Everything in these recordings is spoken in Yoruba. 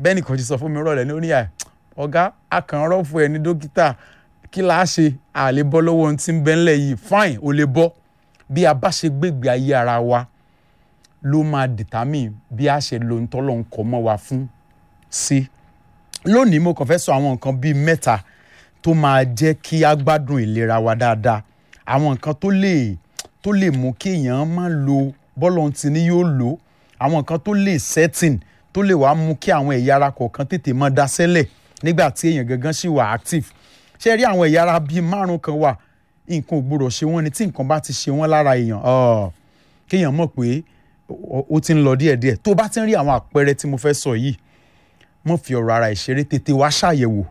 bẹ́ẹ̀ ni kò ti sọ fún mi rọ̀lẹ́ ní oníyà ọ̀gá akànrọ̀ fún ẹ ní dókítà kí la ṣe a lè bọ́ lọ́wọ́ ohun tí ń bẹ ńlẹ̀ yìí fine ó lè bọ́ bí a bá ṣe gbégbé ayé ara wa ló máa determine bí a ṣe lo ntọ́lọ́ ń kọ́ mọ́ wa fún sí. lónìí mo kàn fẹ́ sọ àwọn nǹkan bíi mẹ́ta tó máa jẹ́ kí a gbádùn ìlera wa dáadáa àwọn nǹkan tó lè tó lè mú kí èèyàn má lo bọ́lọ̀ ti ní yóò lò àwọn nǹkan tó lè setting tó lè wá mú kí àwọn ẹ̀yà ara kọ̀ọ̀kan tètè mọ́ daṣẹ́lẹ̀ nígbà tí èèyàn gangan sì wà active ṣé rí àwọn ẹ̀yà ara bíi márùn kan wà nǹkan ò gbọdọ̀ ṣe wọ́n ni tí nǹkan bá ti ṣe wọ́n lára èèyàn kéèyàn mọ̀ pé ó ti ń lọ díẹ̀díẹ̀ tó bá ti ń rí àwọn àpẹẹrẹ tí mo fẹ́ sọ yìí mọ̀ fi ọ̀rọ̀ ara ìṣeré tètè wá ṣàyẹ̀wò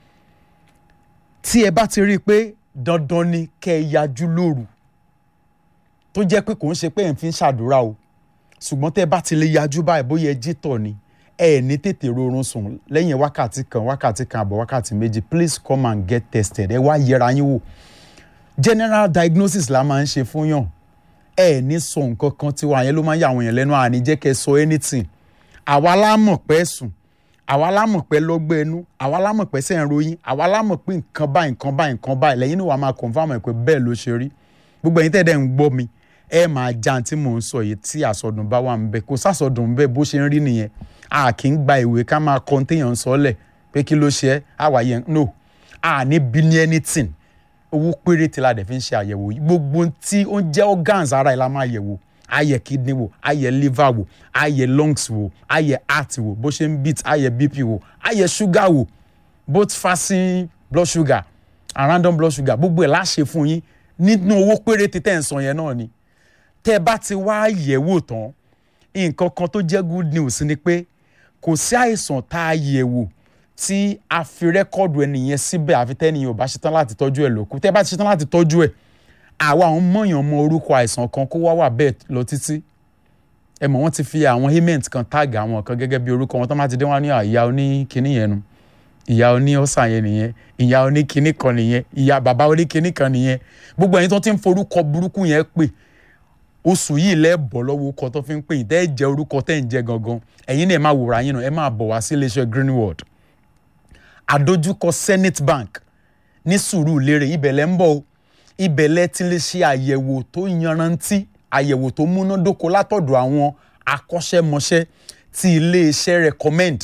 tí ẹ bá ti rí i pé dandan ni kẹ́ ẹ yajú lóru tó jẹ́ pé kò ń ṣe pé ẹ̀ ń fi ń ṣàdúrà o ṣùgbọ́n tẹ́ ẹ bá ti lè yajú báyìí bóyá ẹ jí tọ̀ ni ẹ ní tètè rorun sùn lẹ́yìn wákàtí kan wákàtí kan àbọ̀ wákàtí méjì please come and get tested ẹ wá yẹra yín wò general diagnosis la máa ń ṣe fún yàn ẹ ní sọ nǹkan kan tí wàá yẹn ló máa ń yà àwọn èèyàn lẹ́nu àní jẹ́ kẹ́ ẹ sọ anything àwa la mọ̀ pé sùn àwa la mọ̀ pé lọ́gbẹ́ ẹnu àwa la mọ̀ pé sẹ́ ń ròyìn àwa la mọ̀ pé nǹkan báyìí nǹkan báyìí nǹkan báyìí lẹ́yìn náà wàá máa confam ẹ̀ pé bẹ́ẹ̀ ló ṣe rí gbogbo ẹ̀yin tẹ́ẹ̀dẹ̀ ń gbọ́ mi ẹ máa já tí mò ń sọ yìí tí àsọdùn bá wà ń bẹ kò sásọdùn bẹ bó ṣe ń rí nìyẹn a kì í gba ìwé ká máa kọ́ téèyàn sọ lẹ̀ pé kí ló ṣe é àwa yẹn no a ní bí ní anything owó péréte la dẹ̀ fi ń ṣe àyẹ̀wò yìí gbogbo tí ó ń jẹ́ organs ara ẹ̀ la máa yẹ̀wò a yẹ kidney wò a yẹ liver wò a yẹ lungs wò a yẹ heart wò bó ṣe ń beat a yẹ bp wò a yẹ sugar wò both fasting blood sugar and random blood sugar gbogbo ẹ̀ la ṣe fún yín nínú owó péréte tẹ̀ ń sọ yẹn náà ni tẹ́ ẹ bá ti wá yẹ̀wò tán nǹkan kan tó jẹ́ good news ni pé kò sí àìsàn tá a yẹ̀wò tí a fi rẹ́kọ̀dù ẹnìyẹn síbẹ̀ àfi tẹ́nìyàn ò bá ṣetán láti tọ́jú ẹ̀ lókù tẹ́ ẹ bá ti ṣetán láti tọ́jú ẹ̀ àwa àwọn mọ̀yàn mọ orúkọ àìsàn kan kó wá wà bẹ́ẹ̀ lọ títí ẹ mọ̀ wọ́n ti fi àwọn hement kan táàgì àwọn kan gẹ́gẹ́ bí orúkọ wọn tó má ti dé wọn ní ìyá oní kinní yẹn nu ìyá oní ọ̀sà yẹn nìyẹn ìyá oní kinní kan nìyẹn ìyá bàbá oní kinní kan nìyẹn gbogbo ẹ̀yin tó ti ń forúkọ burúkú yẹn pè oṣù yìí lẹ́ẹ̀bọ̀ lọ́wọ́ orúkọ tó fi ń pè yín tẹ́ ẹ jẹ́ orúkọ tẹ́ ẹ ń jẹ́ gangan ẹ̀yin náà ẹ máa wòrà yín náà ẹ máa bọ̀ wá sí iléeṣẹ́ Greenwood àdójúkọ Zenith Bank ní Sùúrùlérè ibẹ̀ lẹ́ ń bọ̀ o ibẹ̀ lẹ́ ti lè ṣe àyẹ̀wò tó yanrantí àyẹ̀wò tó múnádóko látọ̀dọ̀ àwọn akọ́ṣẹ́mọṣẹ́ tí iléeṣẹ́ recommend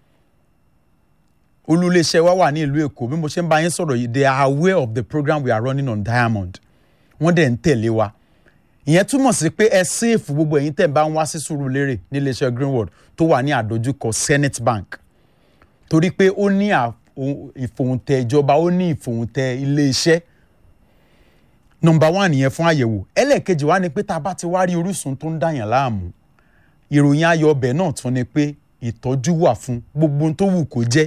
olúléeṣẹ́ wa wà ní ìlú Èkó bí mo ṣe ń bá yín sọ̀rọ̀ yìí they are aware of the program we are running on Diamond wọ́n dẹ̀ ń tẹ̀lé wa ìyẹn túmọ̀ sí pé ẹ séèfù gbogbo ẹ̀yin tẹ̀ bá ń wá sí Sùúrùlérè níléeṣẹ́ Greenwood tó wà ní àdójúkọ Zenith Bank torí pé ó ní ìfòhùntẹ̀ ìjọba ó ní ìfòhùntẹ̀ iléeṣẹ́ nọ́mbà wán nìyẹn fún àyẹ̀wò ẹlẹ́ẹ̀kejì wá ni pé tá a bá ti wá rí orísun tó ń dàyàn láàmú ìròyìn ayọ̀ ọbẹ̀ náà tún ni pé ìtọ́jú wà fún gbogbo ohun tó wù kó jẹ́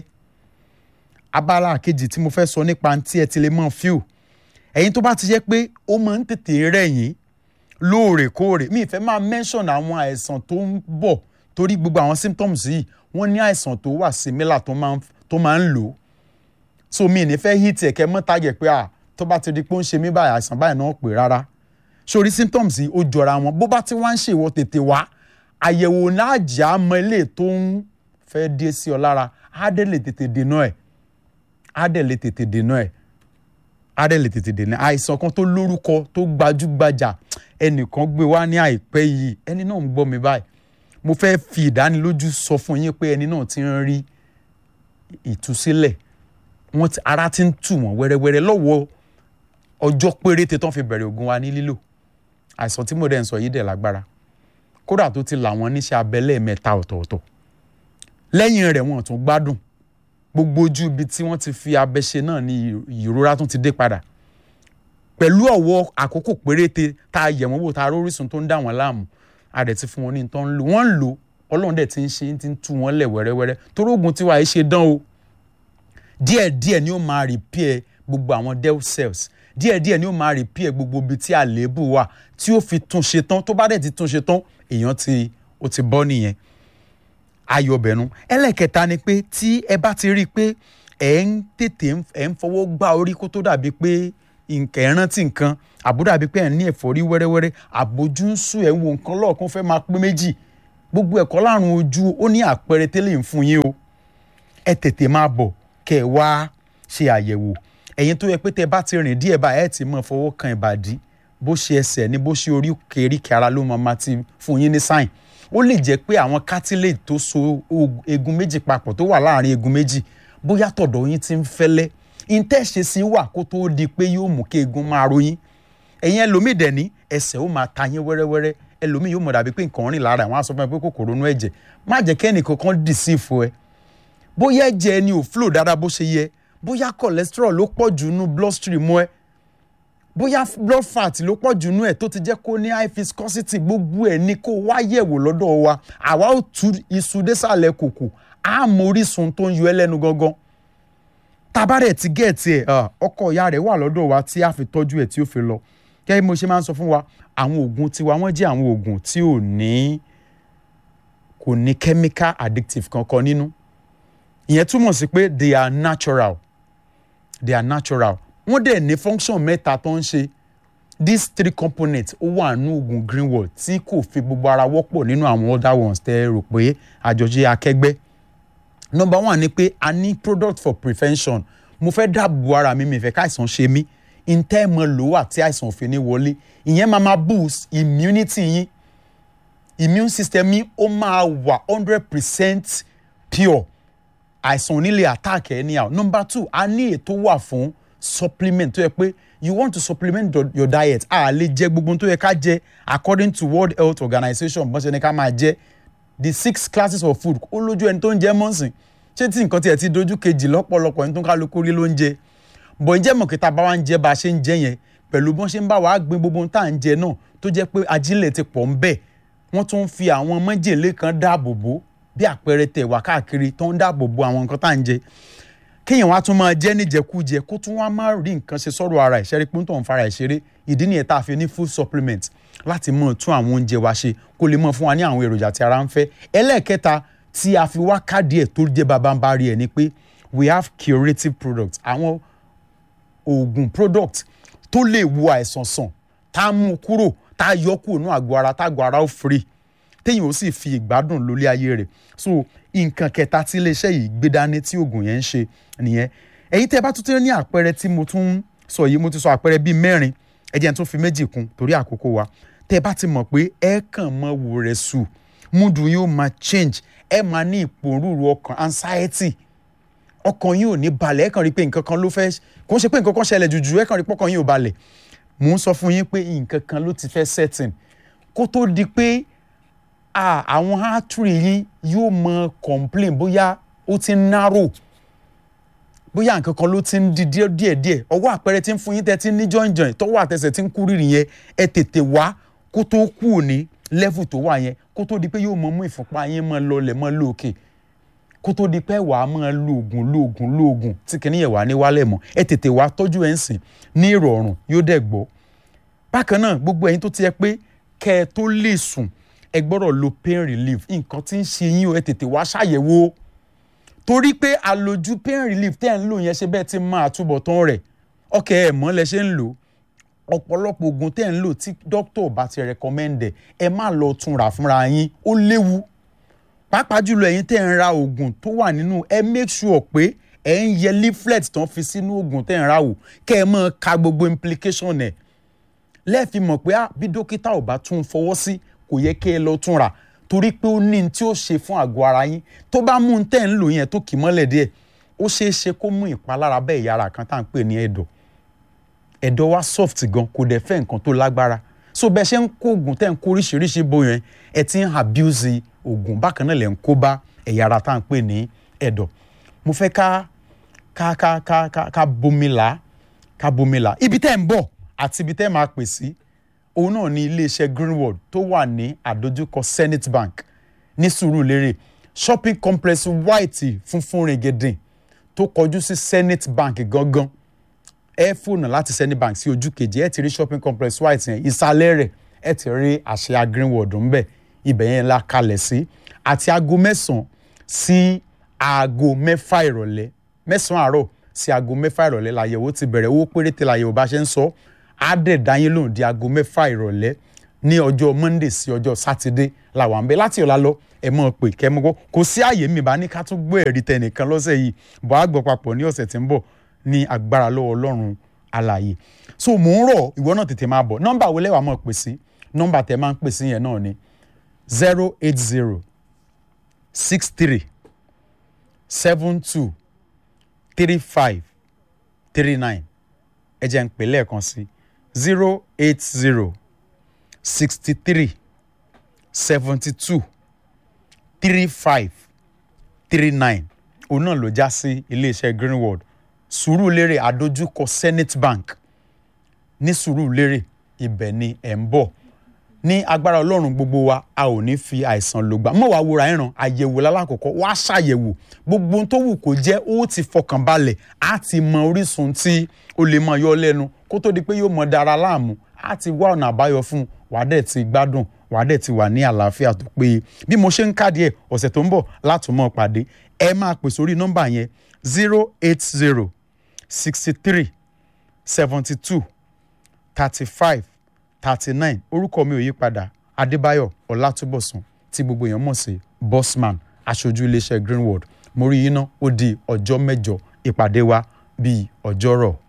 abala kejì tí mo fẹ́ sọ nípa tí ẹ ti lè mọ̀ fíò ẹ̀yin tó bá ti jẹ́ pé ó máa ń tètè rẹ̀ yín lóòrèkóòrè mi ìfẹ́ máa mention àwọn àìsàn tó ń bọ̀ torí gbogbo àwọn symptoms yìí wọ́n ní àìsàn tó wà similar tó máa ń lò so mi ní fẹ́ hit ẹ̀kẹ́ mọ́ tàgẹ̀ pé à tó bá ti di pé ó ń ṣe mí báyìí àìsàn báyìí náà pè rárá sórí symptoms yìí ó jọra wọn bó bá ti wá ń ṣèwọ tètè wá àyẹ̀wò náà jà á mọ ilé tó ń fẹ́ dé sí ọ lára á dẹ̀ lè tètè dènà ẹ̀ á dẹ̀ lè tètè dènà ẹ̀ á dẹ̀ lè tètè dènà àìsàn kan tó lórúkọ tó gbajúgbajà ẹnìkan gbé wá ní àìpẹ́ yìí ẹni náà ń gbọ́ mi báyìí mo fẹ́ fi ìdánilójú sọ fún yín pé ẹni náà ti ń rí ìtúsílẹ̀ wọ́n ti ara ti ń tù wọ́n wẹ́rẹ́wẹ́rẹ́ lọ́wọ́ ọjọ́ péréte tán fi bẹ̀rẹ̀ oògùn wa ní lílò àìsàn tí mo dẹ̀ ń sọ yìí dẹ̀ lágbára kódà tó ti là wọ́n níṣẹ́ abẹ lẹ́ẹ̀mẹ́ta ọ̀tọ̀ọ̀tọ̀ lẹ́yìn rẹ̀ wọ́n tún gbádùn gbogbo ojú ibi tí wọ́n ti fi abẹ ṣe náà ni ìrora tún ti dé padà pẹ̀lú ọ̀wọ́ àkókò péréte tá a yẹ̀ wọ́n wò tá a rórísun tó ń dà wọ́n láàmú a dẹ̀ ti fún wọn ní tó ń lò wọ́n ń lò ọlọ́run dẹ̀ ti ń ṣe ti ń tú wọn lẹ̀ wẹ́rẹ́wẹ́rẹ́ torí oògùn tiwa yìí ṣe dán o díẹ̀díẹ̀ ni ó máa repair gbogbo àwọn dead cells díẹ̀díẹ̀ ni ó máa repair gbogbo ibi tí àléébù wà tí ó fi tún ṣe tán tó bá dẹ̀ ti tún ṣe tán èèyàn ti ó ti bọ́ nìyẹn ayọ̀bẹ̀nu ẹlẹ́kẹta ni pé tí ẹ bá ti rí i pé ẹ̀ ń tètè ẹ̀ ń fọwọ́ gbá orí kó tó dàbí pé nǹkan ẹ̀ rántí nǹkan àbúrò àbí pé ẹ̀ ní ẹ̀fọ́rí wẹ́rẹ́wẹ́rẹ́ àbójú ń sùn ẹ̀ ń wo nǹkan lọ́ọ̀kan fẹ́ máa pé méjì gbogbo ẹ̀kọ́ láàrùn ojú ó ní àpẹẹrẹ tẹ́lẹ̀ ń fún yín o ẹ tètè máa bọ̀ kẹ́ ẹ wá ṣe àyẹ̀wò ẹ̀yin tó yẹ pé tẹ́ bá ti rìn díẹ̀ báyìí ẹ̀ ti mọ̀ fọwọ́ kan ìbàdí bó ṣe ẹsẹ̀ ní bó ṣe orí kèéríkèé ara ló máa ma ti fún yín ní sáìn ó lè jẹ́ pé àwọn cartilage tó so egun méjì papọ̀ tó wà láàrin egun méjì bóyá tọ̀dọ̀ yín ti ń fẹ́lẹ́ ìtẹ̀ṣe sí wà kó tó di pé yóò mú kí egun máa ro yín ẹ̀yin ẹlòmíì dẹ̀ ní ẹsẹ̀ ó máa ta yín wẹ́rẹ́wẹ́rẹ́ ẹlòmíì yóò mọ̀ dàbí pé nǹkan rìn lára àwọn á sọ fún ẹ pé kòkòrò inú ẹ̀jẹ̀ má jẹ́ kẹ́ni kankan dì sí ìfọ ẹ bóyá ẹ̀jẹ̀ ẹni ò flow dáadáa bó ṣe yẹ bóyá cholesterol ló pọ̀ jù nínú bloodstream ẹ bóyá blood fat ló pọ̀ jù nínú ẹ̀ tó ti jẹ́ kó ní high viscosity gbogbo ẹ̀ ní kó wá yẹ̀wò lọ́dọ̀ wa àwa ó tú iṣu désàlẹ̀ kòkò á mọ orísun tó ń yọ ẹ́ lẹ́nu gangan tabarẹ̀ ti gẹ̀ẹ́tì ẹ̀ ọkọ ìyá rẹ̀ wà lọ́dọ̀ wa tí a fi tọ́jú ẹ̀ tí ó fi lọ kẹ́ mo ṣe máa ń sọ fún wa àwọn oògùn tiwa wọ́n jẹ́ àwọn oògùn tí ò ní kò ní chemical addictive kankan nínú ìyẹn túmọ̀ sí pé they are natural they are natural wọ́n dẹ̀ ní function mẹ́ta tó ń ṣe these three components ó wà nínú oògùn greenwood tí kò fi gbogbo ara wọ́pọ̀ nínú àwọn other ones tẹ́ ẹ rò pé àjọṣe akẹgbẹ́ number one ni pé a ní product for prevention mo fẹ́ dáàbò ara mi mi fẹ́ káìsàn ṣe mí ntẹ́ mọ lò wà tí àìsàn òfin ní wọlé ìyẹn máa máa boost immunity yín immune system yín ó máa wà hundred percent pure àìsàn onílé attack anyhow number two a ní ètò wà fún supplement tó yẹ pé you want to supplement your, your diet a lè jẹ gbogbo tó yẹ ká jẹ according to world health organization bọ́n ṣe ní ká máa jẹ the six classes of food ó lójú ẹni tó ń jẹ mọ́sìn ṣé tí nǹkan tiẹ̀ ti dojú kejì lọ́pọ̀lọpọ̀ ẹni tó ń kálukú rí ló ń jẹ bọ̀ ǹjẹ́ mọ̀kítà bá wa ń jẹ bá a ṣe ń jẹ yẹn pẹ̀lú bọ́n ṣe ń bá wa gbin gbogbo tá à ń jẹ náà tó jẹ́ pé ajílẹ̀ ti pọ̀ ń bẹ̀ wọ́n tún ń fi àwọn májèlé kan dáàbò bò bí àpẹẹrẹ tẹ̀ wá káàkiri tó ń dáàbò bò àwọn nǹkan tá à ń jẹ kéèyàn wá tún máa jẹ́ níjẹkújẹ kó tún wá má rí nǹkan ṣe sọ́rọ̀ ara ẹ̀ ṣẹ́rí pé ń tọ̀ ń fara ẹ̀ ṣeré ìdí nìyẹn tá a fi ní food supplement láti mọ̀ tún àwọn oúnjẹ wa ṣe kó lè mọ̀ fún wa ní àwọn èròjà tí ara ń fẹ́ ẹlẹ́ẹ̀kẹta tí a fi wá káàdì ẹ̀ tó jẹ́ babambari ẹ̀ ni pé we have curative products àwọn oògùn product tó lè wo àìsàn sàn tá a mú kúrò tá a yọ kúrò ní àgọ́ ara tá àgọ́ ara ó free téèyàn ó sì fi ìgbádùn lólé ayé rẹ̀ so nǹkan kẹta tí iléeṣẹ́ yìí gbé dání tí oògùn yẹn ń ṣe nìyẹn ẹ̀yin tẹ́ bá tún tẹ́ ní àpẹẹrẹ tí mo tún sọ yìí mo ti sọ àpẹẹrẹ bíi mẹ́rin ẹ jẹ́ n tún fi méjì kún torí àkókò wa tẹ́ bá ti mọ̀ pé ẹ kàn mọ́ wò rẹ̀ sùn múdù yóò máa change ẹ máa ní ìpòrúurú ọkàn anxiety ọkàn yín ò ní balẹ̀ ẹ kàn rí pé nǹkan kan ló fẹ́ kò ń ṣe pé nǹkan kan ṣẹlẹ̀ jùjù ẹ kàn rí pọ́kàn yín ò balẹ̀ mò ń sọ fún yín pé nǹkan kan ló ti fẹ́ setting kó tó di pé àwọn artery yín yóò mọ complain bóyá ó ti ń narrow bóyá nǹkan kan ló ti ń di díẹ̀ díẹ̀ ọwọ́ àpẹẹrẹ tí ń fún yín tẹ́ tí ń ní jọ̀ǹjọ̀ǹ tọwọ́ àtẹsẹ̀ tí ń kú rírì yẹn ẹ tètè wá kó tó kú òní level tó wà yẹn kó tó di pé yóò mọ mú ìfúnpá yín mọ lọlẹ̀ mọ lóòkè kó tó di pé wàá mọ lóògùn lóògùn lóògùn tí kìíní yẹn wà ní wálẹ̀ mọ́ ẹ tètè wá tọ́jú ẹ̀ ń sìn ní ìrọ̀rùn yóò dẹ̀ gbọ́ bákan náà gbogbo ẹ̀yin tó ti yẹ pé kẹ́ ẹ tó lè sùn ẹ gbọ́dọ̀ lo pain relief nǹkan tí ń ṣe yín o ẹ tètè wá ṣàyẹ̀wò torí pé àlòjù pain relief tẹ́ ẹ̀ ń lò yẹn ṣe bẹ́ẹ̀ ti máa túbọ̀ tán rẹ̀ ọkẹ́ ẹ̀ mọ́ lẹ ṣe ń lò ọ̀pọ̀lọpọ̀ oògùn tẹ́ ẹ̀ ń lò tí dókítà bá ti rẹ̀kọ́mẹ́ndẹ̀ ẹ má lọ tún rà fúnra yín ó léwu pàápàá jùlọ ẹ̀yin tẹ́ ẹ̀ ń ra oògùn tó wà nínú ẹ make sure pé ẹ̀ ń yẹ leaflet tán fi sínú oògùn tẹ́ ẹ̀ ń ra wò kẹ́ ẹ máa ka gbogbo implication ẹ̀ lẹ́ẹ̀fi mọ̀ pé bí dókítà ò bá tún fọwọ́ sí kò yẹ kí ẹ lọ tún rà torí pé ó ní tí ó ṣe fún àgọ́ ara yín tó bá mú un tẹ́ ń lò yẹn tó kì í mọ́lẹ̀ díẹ̀ ó ṣeé ṣe kó mú ìpalára bẹ́ẹ̀ yára kan tá à ń pè ní ẹ̀dọ̀ ẹ̀dọ̀ wa soft gan kò dẹ̀ fẹ́ nǹkan tó lágbára so bẹ́ẹ̀ ṣe ń kó oògùn tẹ́ ń kó oríṣiríṣi bó yẹn ẹ ti ń abuse oògùn bákan náà lẹ̀ ń kó bá ẹ̀yà ara tá à ń pè ní ẹ̀dọ̀ mo fẹ́ ká ká ká ká ká ká bomila ká bomila ibi tẹ́ ń bọ̀ àti ibi tẹ́ máa pè sí òun náà ní iléeṣẹ́ greenwood tó wà ní àdójúkọ zenith bank ní sùúrùlérè shopping complex white funfun rìngìdìn tó kọjú sí zenith bank gangan ẹ fóònù láti zenith bank sí ojú kejì ẹ ti rí shopping complex white yẹn ìsàlẹ̀ rẹ̀ ẹ ti rí àṣà greenwood ńbẹ̀ ibẹ̀ yẹn la kalẹ̀ sí àti aago mẹ́sàn-án sí aago mẹ́fà ìrọ̀lẹ́ mẹ́sàn-án àárọ̀ sí aago mẹ́fà ìrọ̀lẹ́ làyẹ̀wò ti bẹ̀rẹ̀ owó péréte làyẹ̀wò bá ṣe ń sọ á dẹ̀ dáyé lóhùn di aago mẹ́fà ìrọ̀lẹ́ ní ọjọ́ monday sí ọjọ́ sátidé làwọn àń bẹ láti ọ̀la lọ ẹ mọ̀ pé kẹ́ mọ́ kó kò sí àyè mi bá ní ká tún gbé ẹ̀rí tẹnìkan lọ́sẹ̀ yìí bọ́ àgbọ̀ papọ̀ ní ọ̀sẹ̀ tí ń bọ̀ ní agbára lọ́wọ́ ọlọ́run alààyè so mò ń rọ̀ ìwọ náà tètè máa bọ̀ nọ́mbà wo lẹ́wàá mọ̀ pè sí nọ́mbà tẹ máa ń pè sí yẹn náà ni zero eight zero six three seven two three five three nine ẹ jẹ́ ń pè lẹ́ẹ̀kan sí zero eight zero sixty three seventy two three five three nine òun náà ló já sí iléeṣẹ́ greenwood sùúrùlérè àdójúkọ senate bank ní sùúrùlérè ibẹ̀ ni ẹ̀ ń bọ̀ ní agbára ọlọ́run gbogbo wa a ò ní fi àìsàn lògbà mọ̀ wá wúra ẹ̀ràn àyẹ̀wò lálákọ̀ọ́kọ́ wá ṣàyẹ̀wò gbogbo ohun tó wù kó jẹ́ ó ti fọkàn balẹ̀ á ti mọ orísun tí ó lè mọ yọ lẹ́nu kó tó di pé yóò mọ dára láàmú á ti wá ọ̀nà àbáyọ fún un wàá dẹ̀ ti gbádùn wàá dẹ̀ ti wà ní àlàáfíà tó péye bí mo ṣe ń kádìí ẹ̀ ọ̀sẹ̀ tó ń bọ̀ látùmọ̀ pàdé ẹ máa pè sórí nọ́mbà yẹn zero eight zero sixty three seventy two thirty five thirty nine orúkọ mi ò yí padà adébáyọ̀ ọlátúbọ̀sùn tí gbogbo èèyàn mọ̀ sí bossman aṣojú iléeṣẹ́ greenwood mo rí yín ná ó di ọjọ́ mẹ́jọ ìpàdé wa bíi ọjọ́rọ̀.